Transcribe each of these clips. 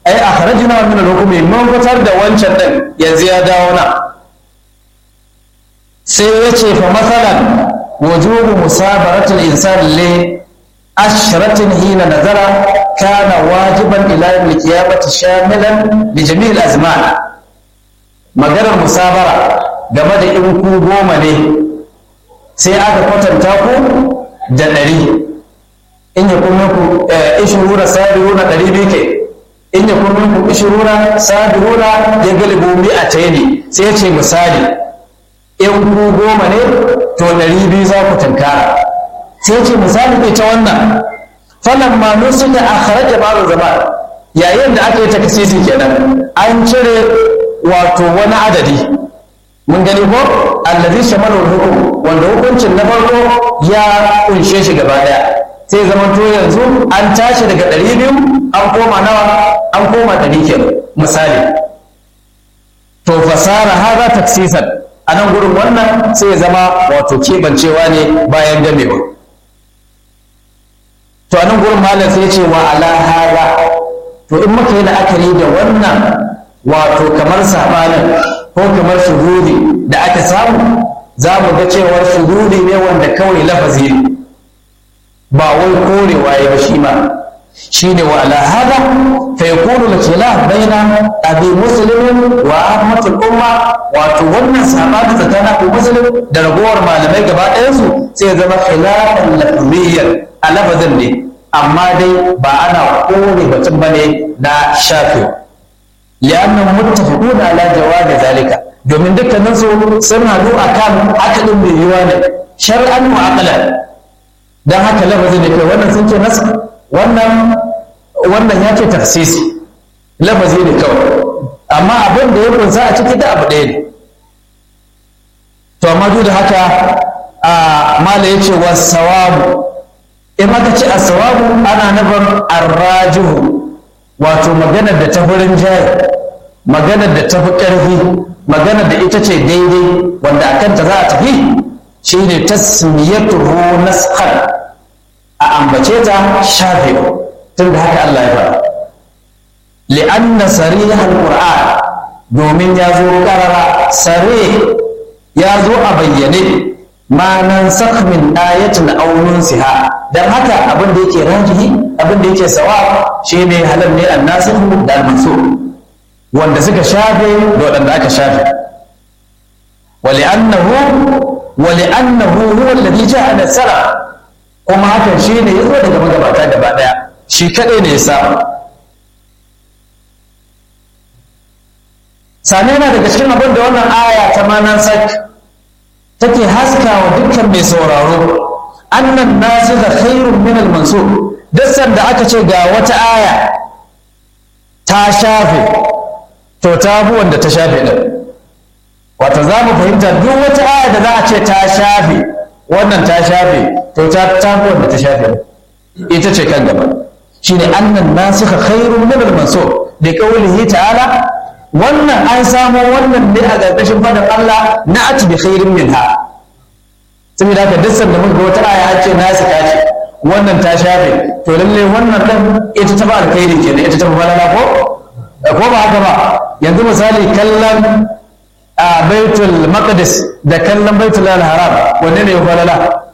ai akhrajna min al-hukmi mun fitar da wancan din yanzu ya dawo na sai ya ce fa masalan wujubu musabaratul insan li ashratin hina nazara kana wajiban ila yawm al-qiyamati shamilan li jami' al-azman maganar musabara game da in ku goma ne sai aka kwatanta ku da ɗari in ya kuma ku ishirura sabiruna ɗari biyu ke in ya kuma ku ishirura sabiruna ya galibu mi a ne sai ya ce misali in ku goma ne to ɗari biyu za ku tunkara sai ya ce misali bai ta wannan falan ma nusu da a kharaja ba'u zama yayin da aka yi takasisi kenan an cire wato wani adadi mun gani ko allazi shamalu hukum wanda hukuncin na farko ya kunshe shi gaba daya sai zama to yanzu an tashi daga ɗari biyu an koma nawa an koma ɗari kenan misali to fasara haza taksisan a nan gurin wannan sai ya zama wato keɓancewa ne bayan gamewa to a nan gurin malam sai ya ce wa ala haza to in muka yi la'akari da wannan wato kamar sabanin ko kamar shuhudi da aka samu za mu ga cewar shuhudi ne wanda kawai lafazi ne ba wai korewa ya ba shi ma shi ne wa ala hada fa yakunu al-khilaf baina abi muslim wa ahmad al-umma wato wannan sabani tsakanin abu muslim da ragowar malamai gaba ɗayan su sai zama khilafan lafziyyan a lafazin ne amma dai ba ana kore batun bane na shafi li'annahum muttafaquna ala jawabi zalika domin dukkanin su sun hadu akan akalin bai yiwa ne shar'an wa aqlan dan haka lafazin da kai wannan sun ce nas wannan wannan ya ce tafsisi lafazi ne kawai amma abin da ya kunsa a ciki da abu ɗaya ne to amma duk da haka a mala yace wa sawabu in aka ce as-sawabu ana nufin arrajihu wato maganar da ta furin jari maganar da ta fi ƙarfi maganar da ita ce daidai wanda a kanta za a tafi shine tasmiyatuhu nasqan a ambace ta shafe tun da haka Allah ya fara li'anna sariha al-qur'an domin ya zo karara sare ya zo a bayyane ma nan min ayatin aw nunsiha dan haka abin da yake rajihi abin da yake sawa shine halal ne annasihu da al-mansur wanda suka shafe da wadanda aka shafe ولأنه ولأنه هو الذي جاء نسرا kuma hakan shi ne ya zo daga magabata gaba ɗaya shi kaɗai ne ya samu sane yana daga cikin abin da wannan aya ta manan sak take haska wa dukkan mai sauraro annan nasu da khairun min al-mansur duk da aka ce ga wata aya ta shafe to ta fi wanda ta shafe din wata za mu fahimta duk wata aya da za a ce ta shafe wannan ta shafe to ta tafi wanda ta shafe ita ce kan gaba shine annan nasikha khairun min al-mansur da qawlihi ta'ala wannan an samo wannan ne a ƙarƙashin fadin Allah na ati bi khairin minha saboda haka duk sanda muka ga wata aya an ce nasika ce wannan ta shafe to lalle wannan dan ita ta ba alkhairi kenan ita ta ba falala ko ko ba haka ba yanzu misali kallon a baitul maqdis da kallon baitul haram wanne ne ya falala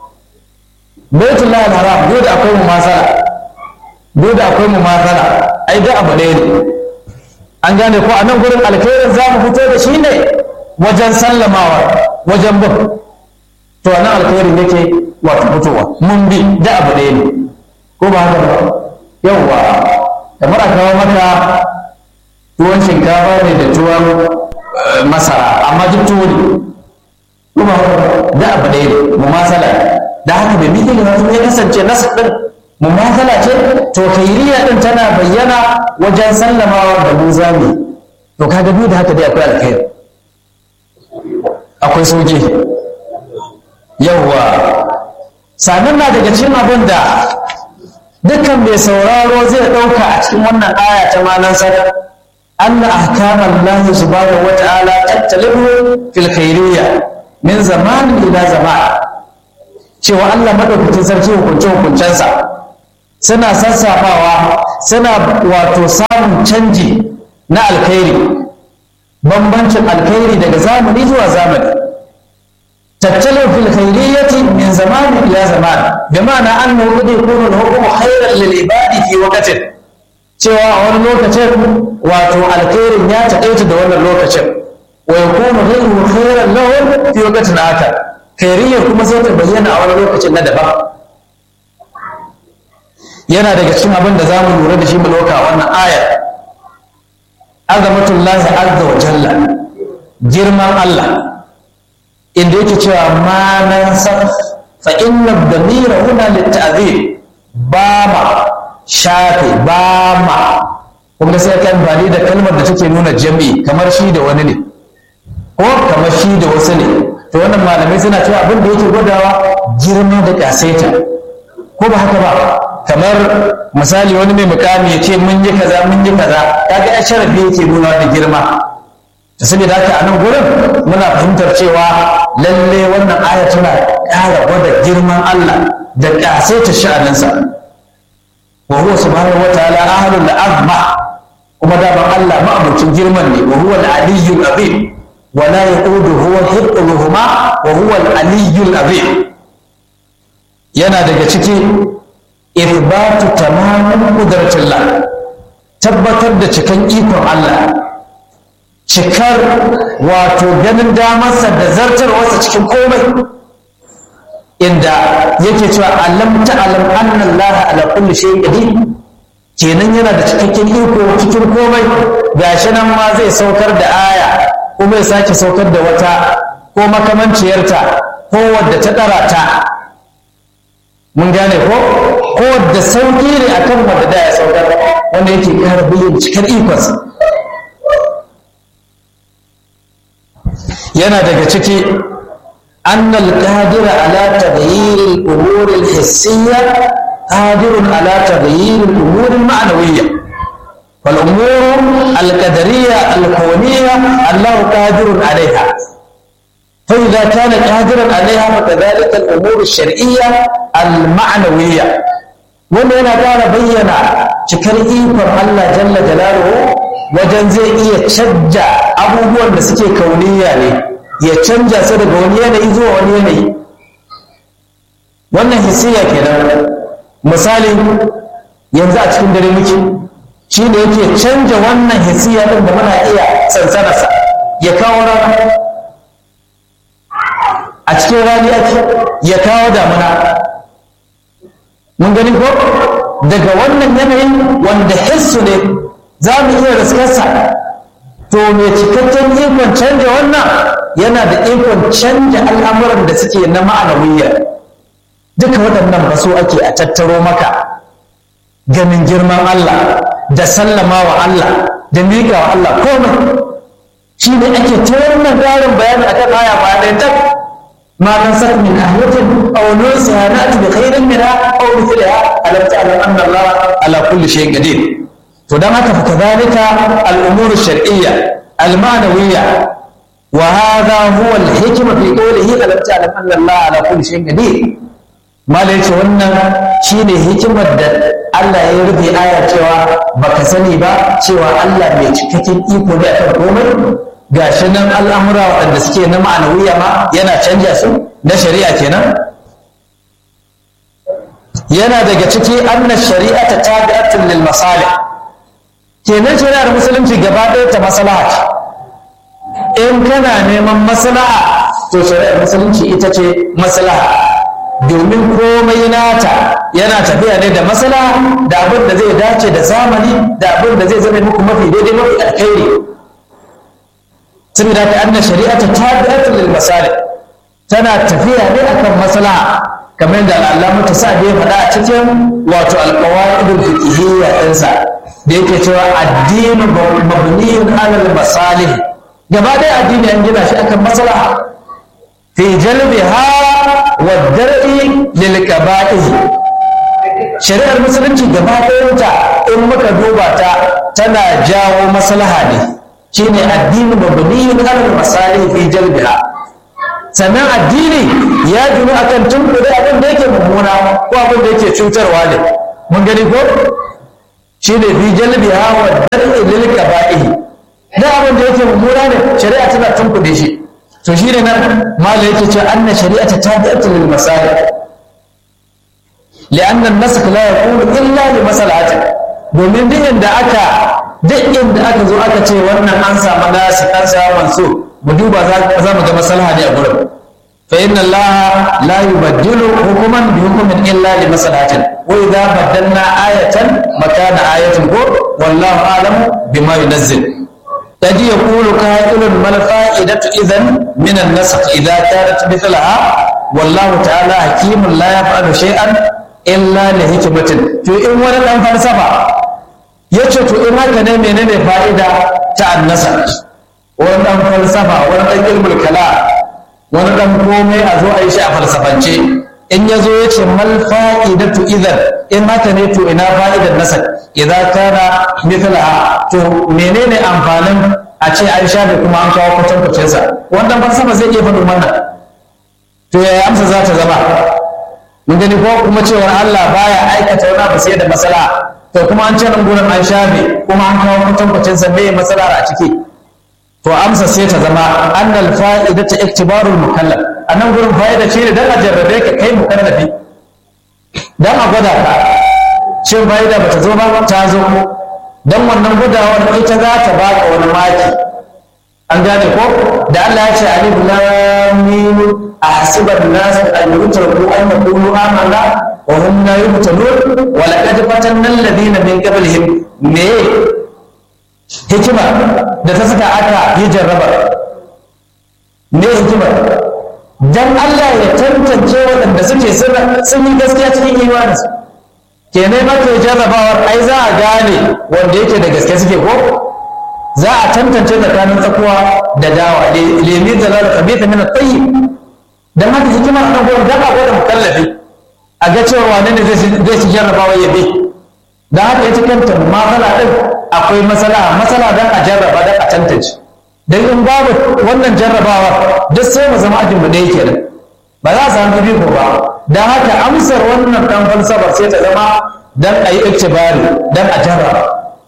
baitul haram duk da akwai mumasala duk da akwai mumasala ai da abu ɗaya ne an gane ko a nan gurin alkhairin za mu fito da shi ne wajen sallamawa wajen bin to nan alkhairin yake wato fitowa mun bi da abu ɗaya ne ko ba haka ba yawwa kamar a kawo maka tuwon shinkafa ne da tuwon masara amma duk tuwo ne kuma da abu ɗaya ne mumasala da haka bai miki ne ya kasance nasa ɗin mumasala ce to kairiya ɗin tana bayyana wajen sallamawa da mu zami to kaga biyu da haka dai akwai alkhairi akwai soke yawwa sannan na daga cikin abin da dukkan mai sauraro zai ɗauka a cikin wannan aya ta manan sadar أن أحكام الله سبحانه وتعالى تختلف في الخيرية من زمان إلى زمان cewa Allah madaukakin sarki hukunce hukuncensa suna sassafawa suna wato samun samun canji na alkhairi bambancin alkhairi daga zamani zuwa zamani tattalo fil khairiyyati min zamani ila zaman bi ma'ana annahu qad yakunu al-hukmu khayran lil ibadi fi waqtin cewa a wani lokacin wato alkhairin ya taƙaita da wannan lokacin wa yakunu ghayru khayran lahum fi waqtin akhar khairiyyar kuma sai ta bayyana a wani lokacin na daban yana daga cikin abin da zamu lura da shi mu dauka wannan ayar azamatullahi azza wa jalla girman Allah inda yake cewa ma nan san fa inna damira huna litta'zir ba ma shafe ba ma kuma sai kan bani da kalmar da take nuna jami'i kamar shi da wani ne ko kamar shi da wasu ne to wannan malamai suna cewa abin da yake gwadawa girma da kasaita ko ba haka ba kamar misali wani mai mukami ya ce mun yi kaza mun yi kaza kaga ya sharafi yake nuna da girma da saboda haka a nan gurin muna fahimtar cewa lalle wannan aya tana ƙara gwada girman Allah da ƙasaita sha'aninsa wa huwa subhanahu wataala ahlul azma kuma daman Allah ma'abucin girman ne wa huwa al-aliyyul azim wa la yaqudu huwa hibbuhuma wa huwa al-aliyyul azim yana daga ciki ithbatu tamamin qudratillah tabbatar da cikan ikon Allah cikar wato ganin damarsa da zartarwarsa cikin komai inda yake cewa alam ta'lam anna Allah ala kulli shay'in qadir kenan yana da cikakken iko cikin komai gashi nan ma zai saukar da aya kuma ya sake saukar da wata ko makamanciyarta ko wadda ta ɗara ta mun gane ko ko wadda sauki ne akan wadda da ya saukar wanda yake ƙara bayyana cikar ikonsa yana daga ciki annal qadira ala taghyir al-umur al-hissiyya qadirun ala taghyir al-umur al-ma'nawiyya wal umur al-qadariyya al-kawniyya Allah qadirun alaiha فإذا كان قادرا عليها فكذلك الأمور الشرعية المعنوية wanda yana ƙara bayyana cikar ikon Allah jalla jalaluhu wajen zai iya canja abubuwan da suke kauniya ne ya canja su daga wani yanayi zuwa wani yanayi wannan hisiya kenan misali yanzu a cikin dare muke shi ne yake canja wannan hisiya ɗin da muna iya sansanarsa ya kawo rana a cikin rani ake ya kawo damuna mun gani ko daga wannan yanayin wanda hissu ne za mu iya riskarsa to mai cikakken ikon canja wannan yana da ikon canja al'amuran da suke na ma'anawiyya duka waɗannan ba so ake a tattaro maka ganin girman Allah da sallama wa Allah da miƙa wa Allah komai shi ne ake ta wannan ƙarin bayani akan aya ba ɗaya ما ننسخ من آية أو ننسها نأتي بخير منها أو مثلها ألم تعلم أن الله على كل شيء قدير فدمك فكذلك الأمور الشرعية المعنوية وهذا هو الحكمة في قوله ألم تعلم أن الله على كل شيء قدير ما ليش wannan shine hikimar da Allah ya rufe aya cewa baka sani ba cewa Allah mai cikakken iko ne akan komai gashi nan al'amura waɗanda suke na ma'anawiya ma yana canja su na shari'a kenan yana daga ciki anna shari'a ta tabi'atun lil masalih kenan shari'ar musulunci gaba ɗaya ta maslaha ce in kana neman maslaha to shari'ar musulunci ita ce maslaha domin komai nata yana tafiya ne da maslaha da abin da zai dace da zamani da abin da zai zama muku mafi daidai mafi alkhairi saboda ka anna shari'ata tabi'atun lil masalih tana tafiya ne akan maslaha kamar da Allah ta sa da ya faɗa a cikin wato alqawaidul fiqhiyya ɗinsa da yake cewa addinu mabniyun ala masalih gaba ɗaya addini an gina shi akan maslaha fi jalbiha wa dar'i lil qaba'ih shari'ar musulunci gaba ɗayanta in muka duba ta tana jawo maslaha ne shine addini mabniyun alal masalih fi jalbiha sannan addini ya ginu akan tunkuɗe abin da yake mummuna ko abin da yake cutarwa ne mun gani ko shi ne fi jalbiha wa dar'i lil qaba'ihi da abin da yake mummuna ne shari'a tana tunkuɗe shi to shi ne nan mala yake ce anna shari'ata tabi'atu lil masalih li'anna an-nasakh la yakunu illa li maslahatin domin duk inda aka duk inda aka zo aka ce wannan an samu nasi an samu manso mu duba za mu ga maslaha ne a gurin fa inna allaha la yubaddilu hukuman bi hukumin illa li maslahatin wa idza baddalna ayatan makana ayatin ko wallahu a'lamu bima yunazzil قد يقول قائل ما الفائدة إذن من النسخ إذا كانت مثلها والله تعالى حكيم لا يفعل شيئا إلا لحكمة to in wani ɗan falsafa ya ce to in haka ne menene fa'ida ta annasa wani ɗan falsafa wani ɗan ilmul kala wani ɗan komai a zo a yi shi a falsafance in ya zo ya ce mal fa'idatu idan in haka ne to ina fa'idar nasar idan kana mithlaha to menene amfanin a ce an shafe kuma an kawo kwatankwacin sa wannan falsafa zai iya faɗin wannan to yaya amsa za ta zama mun gani ko kuma cewar Allah baya aikata wani abu sai da matsala to kuma an ce nan gurin an shafe kuma an kawo kwatankwacin sa me matsala a ciki to amsa sai ta zama annal fa'idatu iktibarul mukallaf anan gurin fa'ida ce ne dan a jarrabe ka kai mukallafi dan a gwada ka shin fa'ida bata zo ba ta zo dan wannan gudawar ita za ta baka wani maki an gane ko da Allah ya ce alif lam mim ahsiban nas an yutraku an yaqulu amanna wa hum la yuftanun wa laqad fatanna alladhina min qablihim me hikima da ta saka aka yi jarrabar me hikimar dan Allah ya tantance waɗanda suke sun yi gaskiya cikin imaninsu kenan maka jarrabawar ai za a gane wanda yake da gaske suke ko za a tantance tsakanin tsakuwa da dawa lemi da lalata kabita mina tsayi dan haka hikimar ɗan gwamnati dan a gwada mukallafi a ga cewa wane ne zai ci jarrabawa ya bi da haka ita kanta matsala ɗin akwai matsala matsala don a jarraba don a tantance don in babu wannan jarrabawar duk sai mu zama ajin mu ɗaya kenan ba za a samu biyu ba don haka amsar wannan ɗan falsafar sai ta zama don a yi iktibari don a jarraba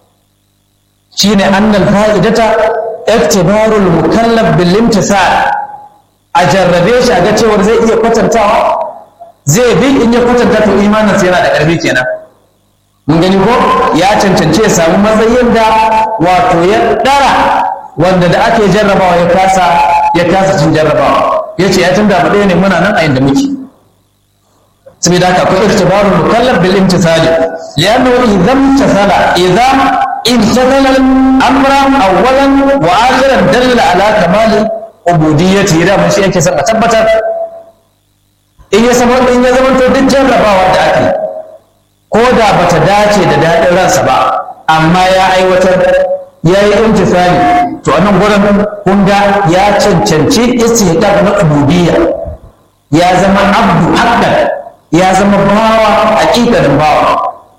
shine annal fa'idata iktibarul mukallaf bil imtisal a jarrabe shi a ga cewar zai iya kwatantawa zai bi in ya kwatanta to imaninsa yana da ƙarfi kenan mun gani ko ya cancance ya samu matsayin da wato ya ɗara wanda da ake jarrabawa ya kasa ya kasa cin jarrabawa ya ce ya tunda mu ɗaya ne muna nan a inda muke saboda haka akwai irtibarul mukallaf bil imtithali li'annahu idza imtathala idza imtathala amra awwalan wa akhiran dalla ala kamali ubudiyyati da mun shi yake son a tabbatar in ya zama in ya zama to duk jarrabawa da ake ko da bata dace da daɗin ransa ba amma ya aiwatar ya yi imtisali to anan gurin kun ga ya cancanci istihqaq na ubudiyya ya zama abdu haqqan ya zama bawa haƙiƙanin bawa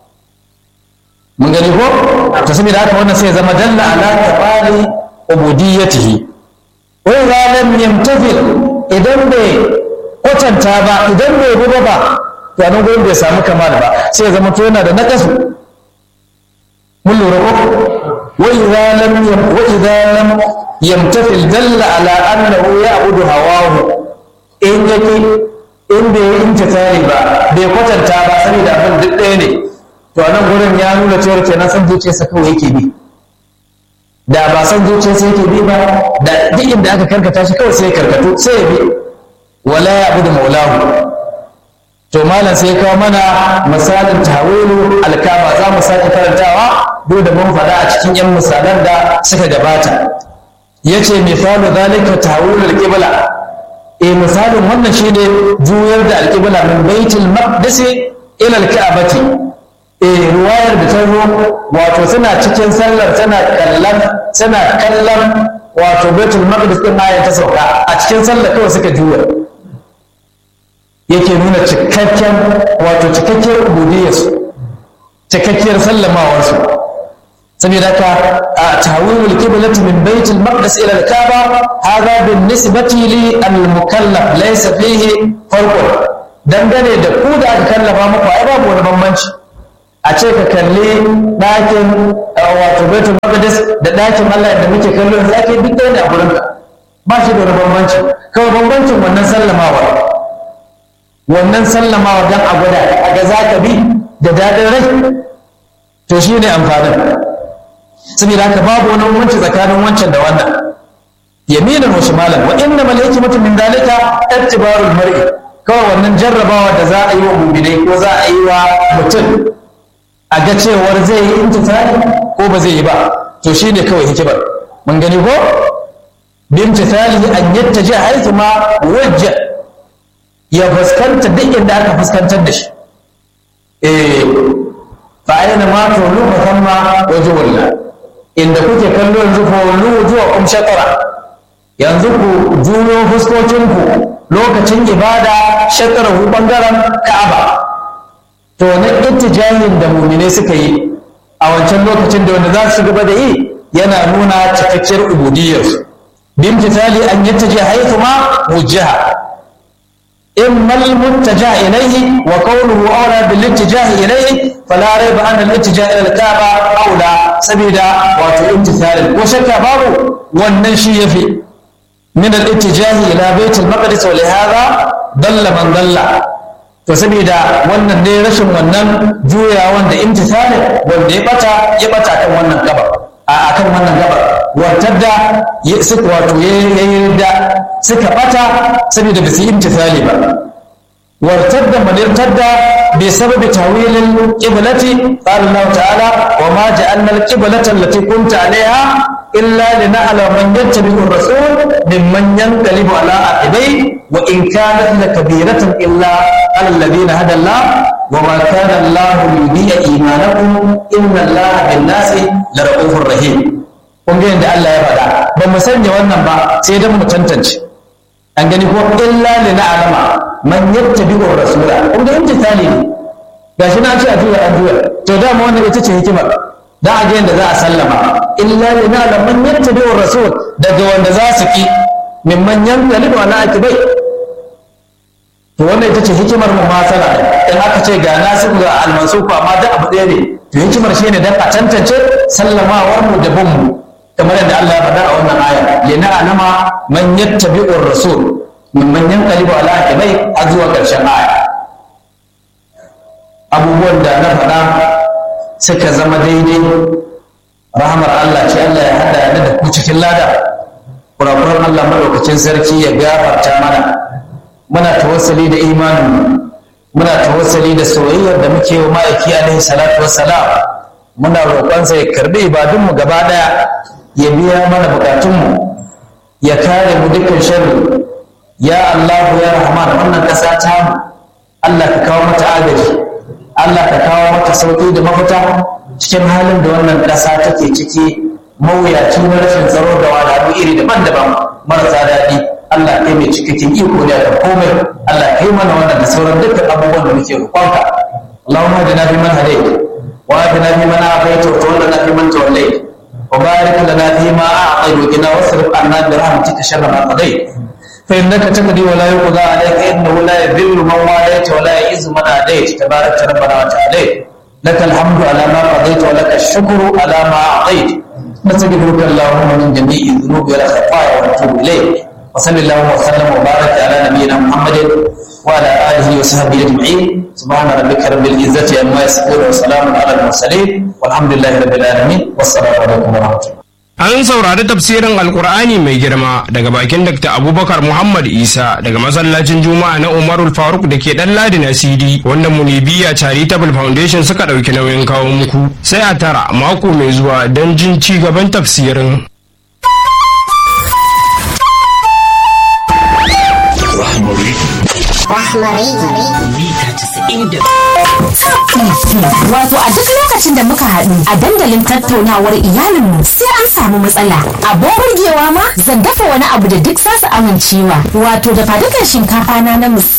mun gani ko to saboda haka wannan sai ya zama dalla ala tabali ubudiyyatihi wa idza lam yamtafil idan bai kwatanta ba idan bai bi ba to nan gurin bai samu kamal ba sai ya zama to yana da naqasu mun lura ko wa idza lam wa idza lam yamtafil dalla ala annahu ya'budu hawahu in yake in bai yi intisari ba bai kwatanta ba saboda abin duk ɗaya ne to nan gurin ya nuna cewa kenan san zuciyarsa kawai yake bi da ba san zuciyarsa yake bi ba da duk inda aka karkata shi kawai sai ya karkatu sai ya bi wala ya abu da maulahu to malam sai kawo mana misalin tawilu alkaba za mu sake karantawa duk da mun faɗa a cikin yan misalan da suka gabata yace misalu zalika tawilu alqibla eh misalin wannan shine juyar da alqibla min baitul maqdis ila alka'bati eh ruwayar da ta zo wato suna cikin sallar tana kallon suna kallon wato baitul maqdis din ayan ta sauka a cikin sallar kawai suka juya yake nuna cikakken wato cikakkiyar ubudiyarsu cikakkiyar sallamawarsu saboda haka a tawilul qiblati min baitul maqdis ila al-kaaba hadha bin nisbati li al-mukallaf laysa fihi farqun dangane da ku da aka kallafa muku ai babu wani bambanci a ce ka kalli ɗakin wato baitul maqdis da ɗakin Allah da muke kallo yanzu ake duk ɗaya ne a gurin ka ba shi da wani bambanci kawai bambancin wannan sallamawa wannan sallamawa dan a gwada a ga za ka bi da daɗin rai to shi ne amfanin saboda haka babu wani bambanci tsakanin wancan da wannan yaminan wa shimalan wa inna mal hikmatu min dalika ittibarul mar'i kawai wannan jarrabawa da za a yi wa mu'minai ko za a yi wa mutum a ga cewar zai yi intisali ko ba zai yi ba to shine kawai hikimar mun gani ko bimtisali an yattaji haythu ma wajja ya fuskanta duk inda aka fuskantar da shi eh fa aina ma tulu fa thamma wajhullah inda kuke kallo yanzu fa wulu zuwa kum shatara yanzu ku juyo fuskokinku lokacin ibada shatarahu bangaren ka'aba to na ittijahin da mumine suka yi a wancan lokacin da wanda za su gaba da yi yana nuna cikakkiyar ubudiyyarsu bimtithali an yattaji haythu ma wujjaha إما المتجه إليه وقوله أولى بالاتجاه إليه فلا ريب أن الاتجاه إلى الكعبة أولى سبيلا واتو امتثال وشك باب والنشي في من الاتجاه إلى بيت المقدس ولهذا ضل من ضل فسبيلا wannan ne rashin wannan juya wanda imtithali wanda ya bata ya bata kan wannan gabar a akan wannan gabar wartadda suka wato yayi da suka bata saboda ba su yi imtithali ba wartadda man irtadda bi sababi tawilil qiblati qala Allah ta'ala wa ma ja'alna al-qiblata allati kunta 'alayha illa lina'lama man yattabi'u ar-rasul mimman yanqalibu 'ala aqibai wa in kanat lakabiratan illa 'ala alladhina hada Allah wa ma kana Allah liyudhi'a imanakum inna Allah bin-nasi lara'ufur rahim kun ga yadda Allah ya faɗa ba mu sanya wannan ba sai dan mu tantance an gani ko illa li na'lama man yattabi'u rasula kun ga imtithali ne gashi na ce a juya a juya to da mu wannan ita ce hikimar dan a ga yadda za a sallama illa li na'lama man yattabi'u rasul daga wanda za su ki mimman yanqalibu ala akibai to wannan ita ce hikimar mu masala in aka ce ga nasu ga almansuku amma da abu ɗaya ne to hikimar shine dan a tantance sallamawar mu da bin mu kamar yadda Allah ya faɗa a wannan aya lina alama man yattabi'u rasul mimman yanqalibu ala aqibai har zuwa ƙarshen aya abubuwan da na faɗa suka zama daidai rahamar Allah ce Allah ya hada ni da ku cikin lada kurakuran Allah madaukakin sarki ya gafarta mana muna tawassali da imanin muna tawassali da soyayyar da muke wa ma'aiki alaihi salatu wassalam muna roƙonsa ya karbi ibadunmu gaba ɗaya ya biya mana bukatunmu ya kare mu dukkan sharri ya Allah ya Rahman wannan ƙasa ta mu Allah ka kawo mata agaji Allah ka kawo mata sauƙi da mafita cikin halin da wannan ƙasa take ciki mawuyaci na rashin tsaro da wahalhalu iri daban-daban marasa daɗi Allah kai mai cikakken iko ne da komai Allah kai mana wannan da sauran dukkan abubuwan da muke roƙonka Allahumma hadina fi man hadayt wa hadina fi man afayta wa tawallana fi man tawallayt وبارك لنا فيما أعطيت وقنا واصرف عنا برحمتك شر ما قضيت فإنك تقضي ولا يقضى عليك إنه لا يذل من واليت ولا يعز من عاديت تبارك ربنا وتعاليت لك الحمد على ما قضيت ولك الشكر على ما أعطيت نستغفرك اللهم من جميع الذنوب والخطايا ونتوب إليك وصل اللهم وسلم وبارك على نبينا محمد وعلى آله وصحبه أجمعين سبحان ربك رب العزة عما يصفون وسلام على المرسلين والحمد لله رب العالمين والسلام عليكم ورحمة الله An saurari tafsirin Alkur'ani mai girma daga bakin Dr. Abubakar Muhammad Isa daga masallacin Juma'a na Umarul Faruk da ke dan Ladi na CD wanda Munibiya Charitable Foundation suka ɗauki nauyin kawo muku. Sai a tara mako mai zuwa don jin ci gaban tafsirin. Wato a duk lokacin da muka haɗu a dandalin tattaunawar iyalinmu sai an samu matsala. Abin burgewa ma zan dafa wani abu da duk za su amincewa. Wato da fadukan shinkafa na na musamman.